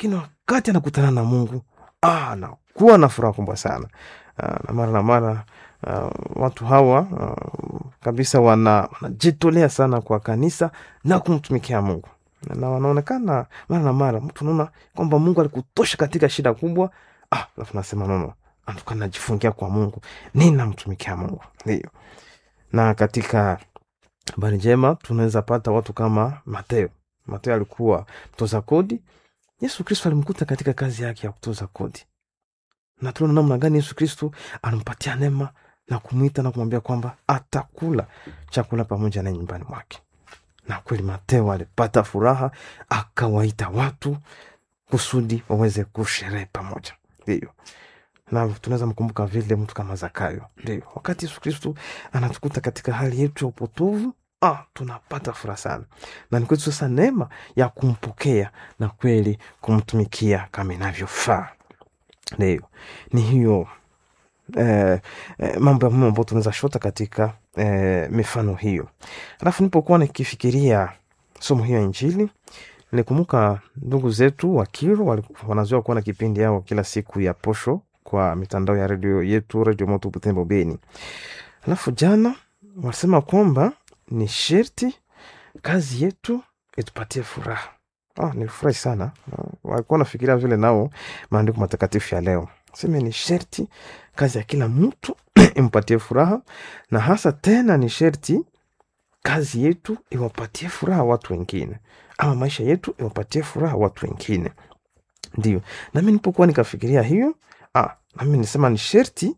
lakini wakati anakutana na mungu ah, anakuwa na furaha kubwa sana ah, na mara na mara uh, watu hawa uh, kabisa wana- wanajitolea sana kwa kanisa na kumtumikia mungu na wanaonekana mara na mara mtu unaona kwamba mungu alikutosha katika shida kubwa ah, alafu nasema nono antuka najifungia kwa mungu ninamtumikia mungu ndio na katika habari njema tunaweza pata watu kama mateo mateo alikuwa mtoza kodi yesu kristo alimkuta katika kazi yake ya kutoza kodi na tunaona namna gani yesu kristo anampatia neema na kumwita na kumwambia kwamba atakula chakula pamoja na nyumbani mwake na kweli mateo alipata furaha akawaita watu kusudi waweze kusherehe pamoja ndio na tunaweza mkumbuka vile mtu kama zakayo ndio wakati yesu kristo anatukuta katika hali yetu ya upotovu ah, tunapata furaha sana na ni kwetu sasa neema ya kumpokea na kweli kumtumikia kama inavyofaa ndio ni hiyo eh, eh, mambo ya muhimu ambayo tunaweza shota katika eh, mifano hiyo alafu nipokuwa nikifikiria somo hiyo ya injili nikumbuka ndugu zetu wa kiro wali- wanazoea kuwa na kipindi yao kila siku ya posho kwa mitandao ya redio yetu redio moto butembo beni alafu jana wasema kwamba ni sherti kazi yetu itupatie furaha oh, nilifurahi sana Ah, walikuwa nafikiria vile nao maandiko matakatifu ya leo seme ni sherti kazi ya kila mtu impatie furaha na hasa tena ni sherti kazi yetu iwapatie furaha watu wengine ama maisha yetu iwapatie furaha watu wengine ndio nami nipokuwa nikafikiria hiyo ah, nami nisema ni sherti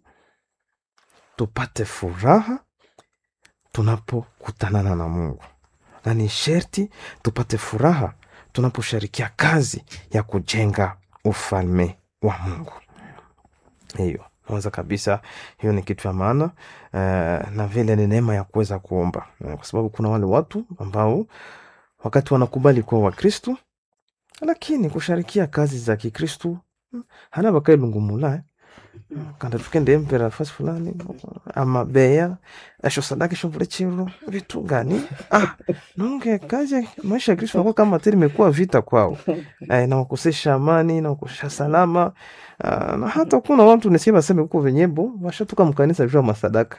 tupate furaha tunapokutanana na mungu na ni sherti tupate furaha tunaposhirikia kazi ya kujenga ufalme wa mungu hiyo nawaza kabisa hiyo ni kitu ya maana uh, na vile ni neema ya kuweza kuomba uh, kwa sababu kuna wale watu ambao wakati wanakubali kuwa wakristu lakini kusharikia kazi za kikristu mm, hana bakailungumula eh. kanda tukende empera fasi fulani ama beya esho sadaka esho vule chiro vitu gani ah, nonge kazi maisha ya kristo nakuwa kama tena imekuwa vita kwao eh, nawakosesha amani nawakosesha salama ah, na hata kuna watu nisikia baseme huko venyebo washatoka mkanisa juu ya masadaka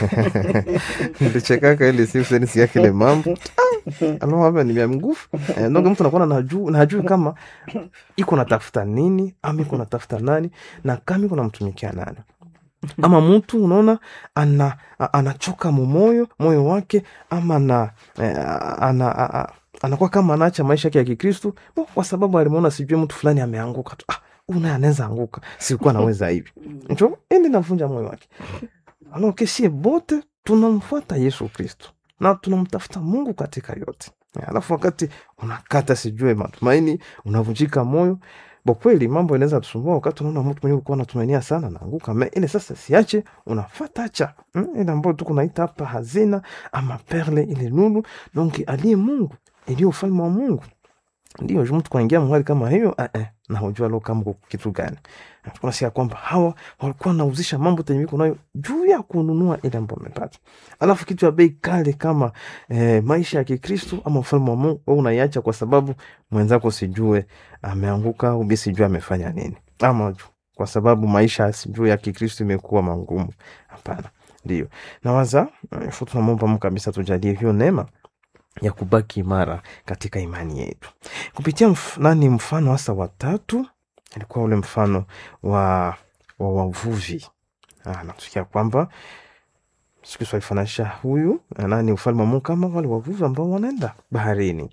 nilichekaka ile siku sasa nisikia kile mambo alo hapa ni vya nguvu eh, nonge mtu anakuwa najuu najui kama iko natafuta nini ama iko natafuta nani na kama iko namtumikia nani ama mtu unaona ana, a- anachoka mumoyo moyo wake ama na, eh, ana, a- a- anakuwa kama anaacha maisha yake ya kikristu bo, kwa sababu alimuona sijui mtu fulani ameanguka tu ah, una anaweza anguka sikuwa naweza hivi njo ili navunja moyo wake alo kesie bote tunamfuata yesu kristu na tunamtafuta mungu katika yote alafu wakati unakata sijue matumaini unavunjika moyo bo kweli mambo inaweza tusumbua wakati unaona mtu mwenyewe ulikuwa unatumainia sana naanguka me ile sasa siache unafatacha mm? ile ambayo tu kunaita hapa hazina ama perle ile nuru donc aliye mungu iliyo ufalme wa mungu ndio ju mtu kuingia mahali kama hiyo eh, eh, na hujua lo kama kuko kitu gani tunasikia kwamba hawa walikuwa wanauzisha mambo tenye wiko nayo juu ya kununua ile ambayo wamepata alafu kitu ya bei kale kama eh, maisha ya kikristu ama ufalme wa mungu wewe unaiacha kwa sababu mwenzako sijue ameanguka au bi sijue amefanya nini ama ju- kwa sababu maisha sijue ya kikristu imekuwa mangumu hapana ndio nawaza eh, fu tunamwomba mungu kabisa tujalie hiyo neema ya kubaki imara katika imani yetu kupitia mf, nani mfano hasa watatu ilikuwa ule mfano wa wa wavuvi Ah, natusikia kwamba siku hizi walifananisha huyu na nani ufalme wa mungu kama wale wavuvi ambao wanaenda baharini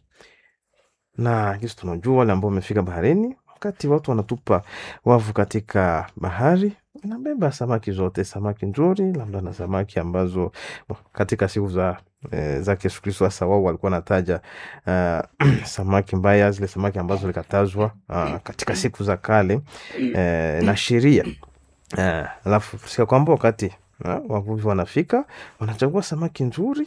na kisi tunajua wale ambao wamefika baharini wakati watu wanatupa wavu katika bahari inabeba samaki zote samaki nzuri labda na samaki ambazo bo, katika siku za eh, zake yesu kristo hasa wao walikuwa nataja uh, samaki mbaya zile samaki ambazo zilikatazwa uh, katika siku za kale eh, na sheria Eh, alafu sika kwamba wakati uh, wavuvi wanafika wanachagua samaki nzuri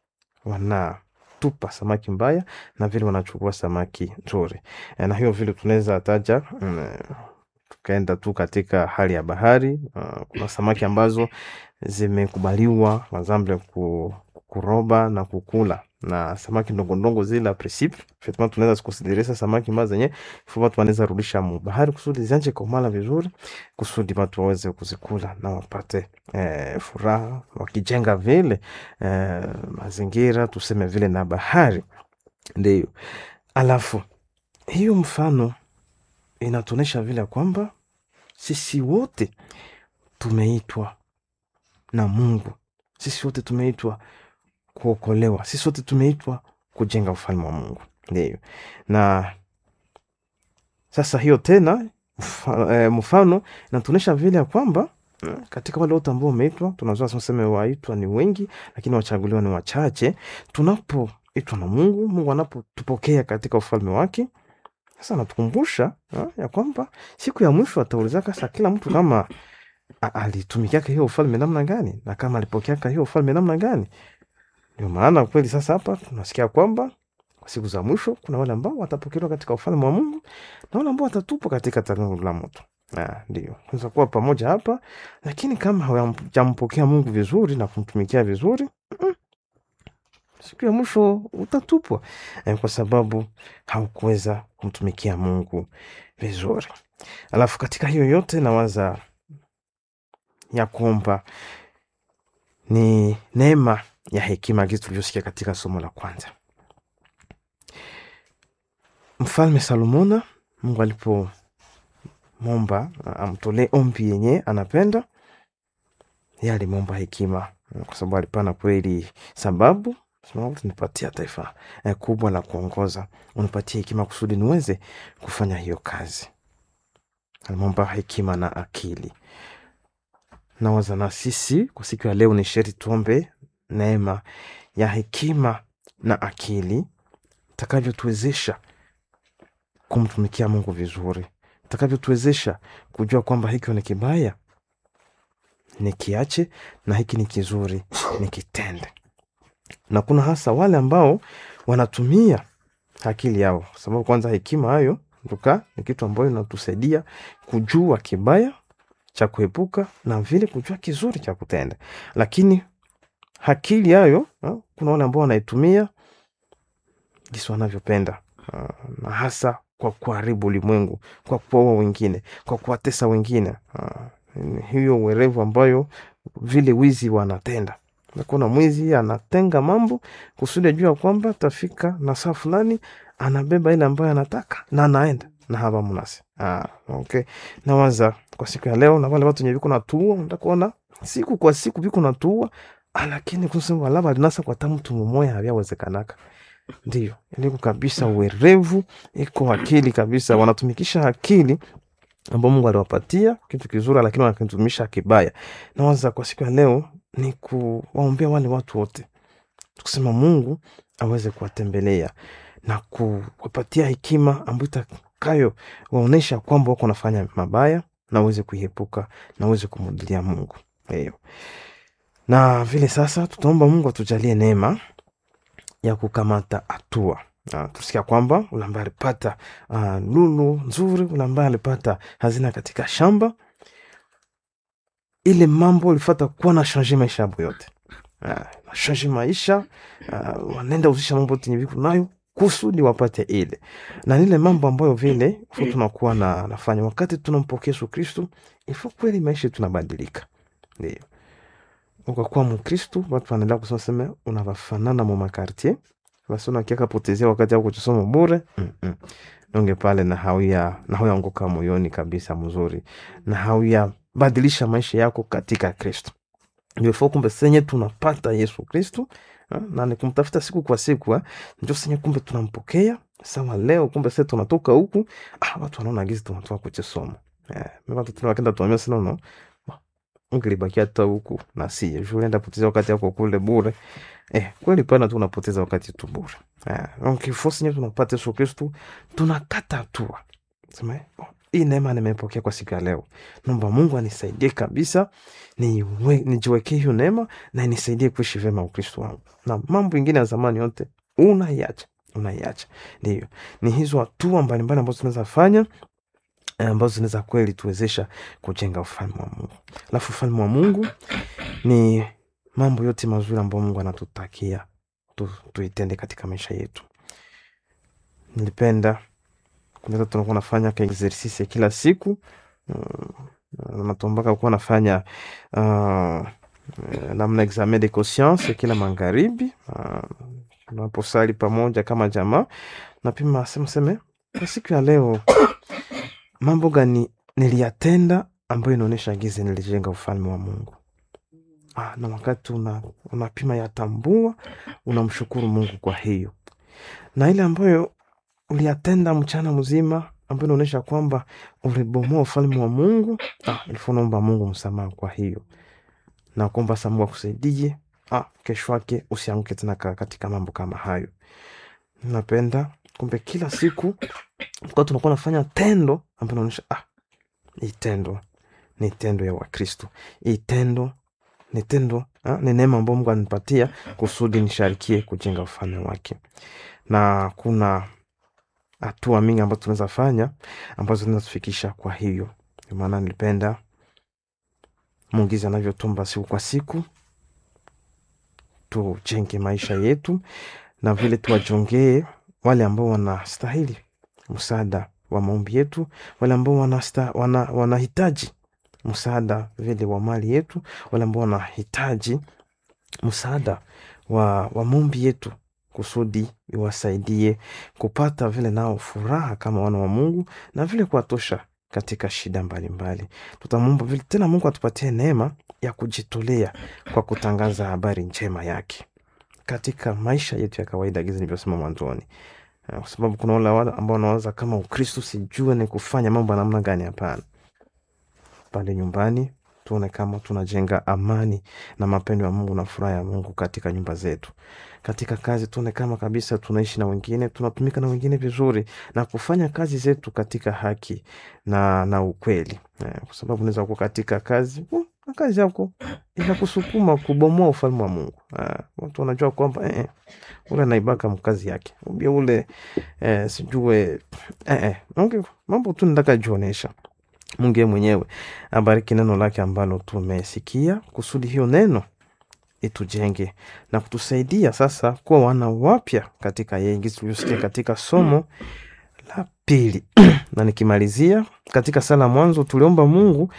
wanatupa samaki mbaya na vile wanachukua samaki nzuri eh, na hiyo vile tunaweza taja mm, tukaenda tu katika hali ya bahari uh, kuna samaki ambazo zimekubaliwa mazamble ku, kuroba na kukula na samaki ndongo zile principe effectivement tunaweza zikusidirisa samaki mba zenye ifo watu wanaweza rudisha mu bahari kusudi zianje komala vizuri kusudi watu waweze kuzikula na wapate eh, furaha wakijenga vile eh, mazingira tuseme vile na bahari ndio alafu hiyo mfano inatuonyesha vile kwamba sisi wote tumeitwa na mungu sisi wote tumeitwa kuokolewa sisi wote tumeitwa kujenga ufalme wa mungu ndio na sasa hiyo tena mfa- eh, mfano inatuonyesha vile ya kwamba mm, katika wale wote ambao wameitwa tunazua tuseme waitwa ni wengi lakini wachaguliwa ni wachache tunapoitwa na mungu mungu anapotupokea katika ufalme wake sasa anatukumbusha ah, ya kwamba siku ya mwisho ataulizaka sa kila mtu kama a- alitumikiaka hiyo ufalme namna gani na kama alipokeaka hiyo ufalme namna gani ndio maana kweli sasa hapa tunasikia kwamba kwa siku za mwisho kuna wale ambao watapokelewa katika ufalme wa mungu na wale ambao watatupwa katika tanuru la moto Ah, ndio unaweza kuwa pamoja hapa lakini kama hawajampokea mungu vizuri na kumtumikia vizuri mm, siku ya mwisho utatupwa eh, kwa sababu haukuweza kumtumikia mungu vizuri alafu katika hiyo yote nawaza ya kwamba ni neema ya hekima gizi tulivyosikia katika somo la kwanza mfalme salomona mungu alipomwomba a- amtolee ombi yenye anapenda ye alimwomba hekima kwa sababu alipana kweli sababu sababu tunipatia taifa eh, kubwa la kuongoza unipatie hekima kusudi niweze kufanya hiyo kazi alimwomba hekima na akili nawaza na sisi kwa siku ya leo ni sheri tuombe neema ya hekima na akili takavyotuwezesha kumtumikia mungu vizuri takavyotuwezesha kujua kwamba hiki ni kibaya nikiache na hiki ni kizuri nikitende na kuna hasa wale ambao wanatumia akili yao kwa sababu kwanza hekima hayo nduka ni kitu ambayo inatusaidia kujua kibaya cha kuepuka na vile kujua kizuri cha kutenda lakini akili hayo ha, kuna wale ambao wanaitumia jinsi wanavyopenda Ah, na hasa kwa kuharibu ulimwengu kwa kuwaua wengine kwa kuwatesa wengine Ah, ni hiyo uwerevu ambayo vile wizi wanatenda nakuna mwizi anatenga mambo kusudi ajua kwamba tafika na saa fulani anabeba ile ambayo anataka na anaenda na hapa mnasi ah, okay. nawaza kwa siku ya leo na wale watu wenye viko natua ndakuona siku kwa siku viko natua lakini kusema labda linasa kwa tamu mtu mmoja havyawezekana ndio iliko kabisa uwerevu iko akili kabisa wanatumikisha akili ambao mungu aliwapatia kitu kizuri lakini wanakitumisha kibaya nawaza kwa siku ya leo ni kuwaombea wale watu wote kusema mungu aweze kuwatembelea na kuwapatia hekima ambayo itakayo waonyesha kwamba wako nafanya mabaya na uweze kuiepuka na uweze kumudilia mungu hiyo na vile sasa tutaomba mungu atujalie neema ya kukamata hatua Uh, tusikia kwamba ule ambaye alipata uh, lulu nzuri ule ambaye alipata hazina katika shamba ile mambo ulifata kuwa na shanje maisha yabo yote uh, na shanje maisha uh, wanaenda uzisha mambo tenye viku nayo kusudi wapate ile na nile mambo ambayo vile fu tunakuwa na nafanya wakati tunampokea yesu kristu ifo kweli maisha tunabadilika ndio ukakuwa mkristu watu wanaendelea kusema seme unavafanana mu makartier basi unakiaka potezea wakati ako kuchisoma bure Mm-mm. nonge pale na hauya na hauyaanguka moyoni kabisa mzuri na hauya badilisha maisha yako katika kristo ndio fo kumbe senye tunapata yesu kristu ha, na ni kumtafuta siku kwa siku ha, njo senye kumbe tunampokea sawa leo kumbe se tunatoka huku ah, watu wanaona gizi tunatoka kuchisoma eh, watu tuna wakenda tuambia sina no ungelibakia hata huku na si juu enda poteza wakati yako kule bure eh, kweli pana tu unapoteza wakati tu bure eh, donc il faut senye tunapata yesu kristu tunakata hatua sema eh, oh, hii neema nimepokea kwa siku ya leo naomba mungu anisaidie kabisa niwe- nijiwekee hiyo neema na nisaidie kuishi vyema ukristo wangu na mambo ingine ya zamani yote unaiacha unaiacha ndio ni hizo hatua mbalimbali ambazo tunaweza fanya eh, ambazo zinaweza kweli tuwezesha kujenga ufalme wa mungu alafu ufalme wa mungu ni mambo yote mazuri ambayo mungu anatutakia tu, tuitende katika maisha yetu nilipenda kunaweza tunakuwa nafanya ka exercice kila siku mm, natumbaka kuwa nafanya uh, namna examen de conscience kila magharibi uh, tunaposali pamoja kama jamaa napima sema seme kwa siku ya leo mambo gani niliyatenda ambayo inaonyesha gizi nilijenga ufalme wa mungu ah, na wakati una, unapima yatambua unamshukuru mungu kwa hiyo na ile ambayo uliyatenda mchana mzima ambayo inaonyesha kwamba ulibomoa ufalme wa mungu ah, ilifua naomba mungu msamaha kwa hiyo na kuomba sa mungu akusaidie ah, kesho yake usianguke tena ka- katika mambo kama hayo napenda kumbe kila siku kwa tunakuwa nafanya tendo ambayo inaonyesha ah, hii tendo ni tendo ya wakristo hii tendo ni tendo ah, ni neema ambayo mungu anipatia kusudi nisharikie kujenga ufalme wake na kuna hatua mingi ambazo tunaweza fanya ambazo zinatufikisha kwa hiyo ndio maana nilipenda mungizi anavyotumba siku kwa siku tujenge maisha yetu na vile tuwajongee wale ambao wanastahili msaada wa maombi yetu wale ambao wanasta, wana, wanahitaji msaada vile wa mali yetu wale ambao wanahitaji msaada wa, wa maombi yetu kusudi iwasaidie kupata vile nao furaha kama wana wa mungu na vile kuwatosha katika shida mbalimbali tutamwomba vile tena mungu atupatie neema ya kujitolea kwa kutangaza habari njema yake katika maisha yetu ya kawaida gizi nilivyosema mwanzoni Eh, kwa sababu kuna wale wale ambao wanawaza kama ukristu sijue ni kufanya mambo ya namna gani hapana pale nyumbani tuone kama tunajenga amani na mapendo ya mungu na furaha ya mungu katika nyumba zetu katika kazi tuone kama kabisa tunaishi na wengine tunatumika na wengine vizuri na kufanya kazi zetu katika haki na na ukweli eh, kwa sababu unaweza kuwa katika kazi uh, na kazi yako inakusukuma kubomoa ufalme wa mungu eh, watu wanajua kwamba eh, eh, ule anaibaka mkazi yake ubia ule eh, sijue eh, eh, okay, mambo tu nataka jionesha mungu yeye mwenyewe abariki neno lake ambalo tumesikia kusudi hiyo neno itujenge na kutusaidia sasa kuwa wana wapya katika yeye ngisi tulivyosikia katika somo la pili na nikimalizia katika sala mwanzo tuliomba mungu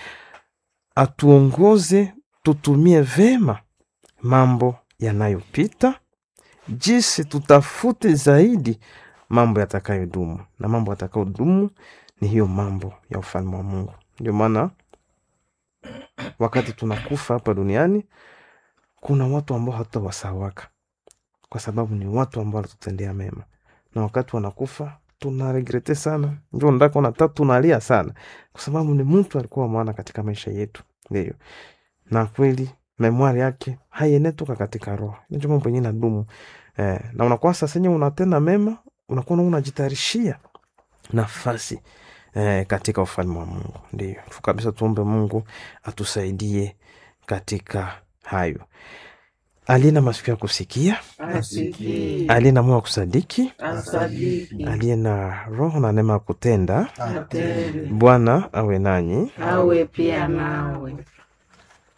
atuongoze tutumie vema mambo yanayopita jinsi tutafute zaidi mambo yatakayodumu na mambo yatakayodumu ni hiyo mambo ya ufalme wa mungu ndio maana wakati tunakufa hapa duniani kuna watu ambao hatutawasawaka kwa sababu ni watu ambao wanatutendea mema na wakati wanakufa tunaregrete sana njo ndako nata tunalia sana kwa sababu ni mtu alikuwa maana katika maisha yetu ndio na kweli memwari yake haienetoka katika roho nicho mambo yenyewe nadumu eh, na unakuwa sasa enye unatenda mema unakuwa na unajitayarishia nafasi eh, katika ufalme wa mungu ndio tu kabisa tuombe mungu atusaidie katika hayo aliye na masikio ya kusikia asikie, aliye na moyo wa kusadiki asadiki, aliye na roho na neema ya kutenda atende, bwana awe nanyi awe pia nawe.